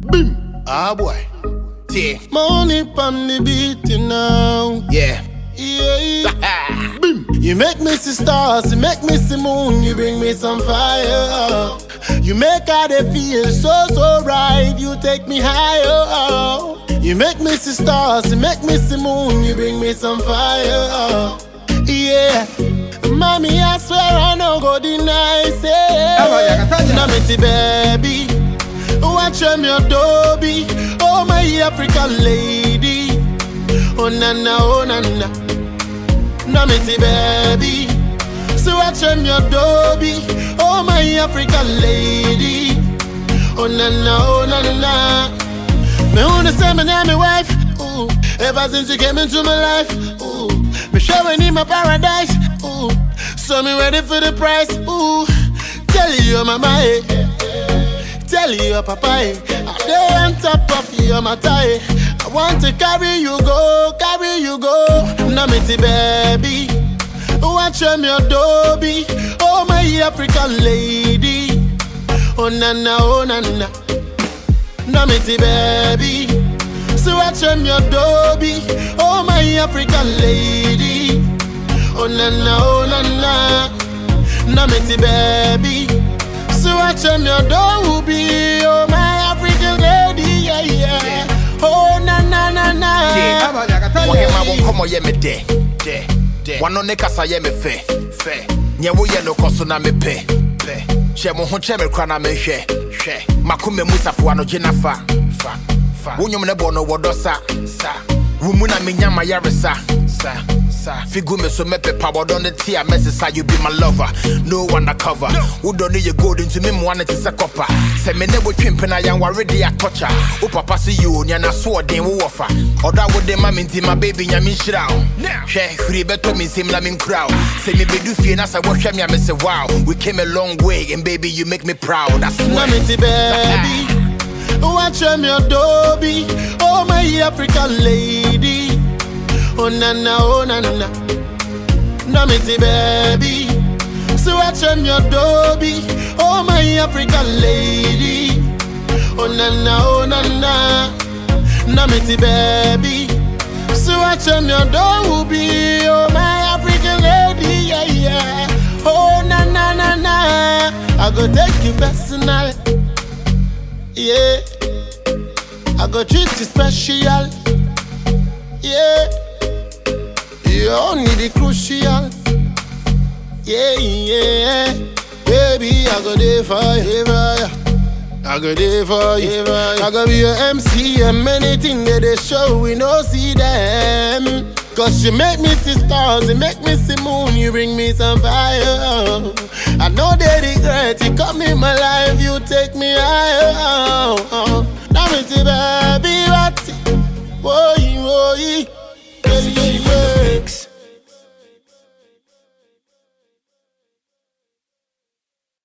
Boom. Ah boy. Yeah. Money on the beat you know. Yeah. Yeah. Boom. You make me see stars, you make me see moon, you bring me some fire. You make how they feel so so right, you take me higher. You make me see stars, you make me see moon, you bring me some fire. Yeah. Mommy, I swear I no go deny Eva, say. yakataja. Na me ti baby. Watch me adobe. Oh my African lady. Oh na na, oh na na. Na me ti baby. So watch me adobe. Oh my African lady. Oh na na, oh na na. Me wanna say me name, me wife. Ooh, ever since you came into my life. Ooh, me showing in my paradise. Ooh, so me ready for the price. Ooh, tell you my mind. Tell you papa. eh, I dey on top of your matter. eh. I want to carry you go, carry you go. Na me ti baby. Watch me adobe. Oh my African lady. Oh na na, oh na na. Na me ti baby. So watch me your doby. Oh my African lady. Oh na na oh na na. Na me ti baby. So watch me your doby. Oh my African lady. Yeah yeah. Oh na na na na. Yeah. Aba yakataja. wɔhema wo nkɔmmɔ yɛ me dɛ dɛ dɛ wano ne kasa yɛ me fɛ fɛ neɛ woyɛ no kɔ so na mepɛ pɛ hyɛ mo ho kyɛ me kora na mehwɛ hwɛ makoma mu safoa no gye na fa fa fa wo nnwom ne bɔ no wɔdɔ sa sa wo mu na menya ma yaresa sa sa figu me so mɛpepa wɔdɔ no te a mɛsesa you be my lover no undercover wodɔ no yɛ gold nti me mmoa no te sɛ kɔpa sɛ me ne wotwe mpena yɛnware de atɔkya wo papa se yo nea nasoɔden wowɔ fa ɔdɔ a wode ma me nti ma baby nyame nhyira wo hwɛ hwiri bɛtɔ me nsɛm na menkura wo sɛ mebɛdu fie na sɛ wohwɛ me a me sɛ wow we came a long way and baby you make me proud I Na swear me ti baby. Watch me adobe. Oh my African lady. Oh na na oh na na. Na me ti baby. So watch me adobe. Oh my African lady. Oh na na oh na na. Na me ti baby. So watch me adobe. Oh my African lady. Yeah yeah. Oh na na na na. I go take you personal. Yeah. I go treat you special. Yeah. You only the crucial. Yeah, yeah. Baby, I go there for you. I go there for you. I go be your MC and many things that they show we no see them. Cause you make me see stars, you make me see moon, you bring me some fire. I know they regret you come in my life, you take me higher.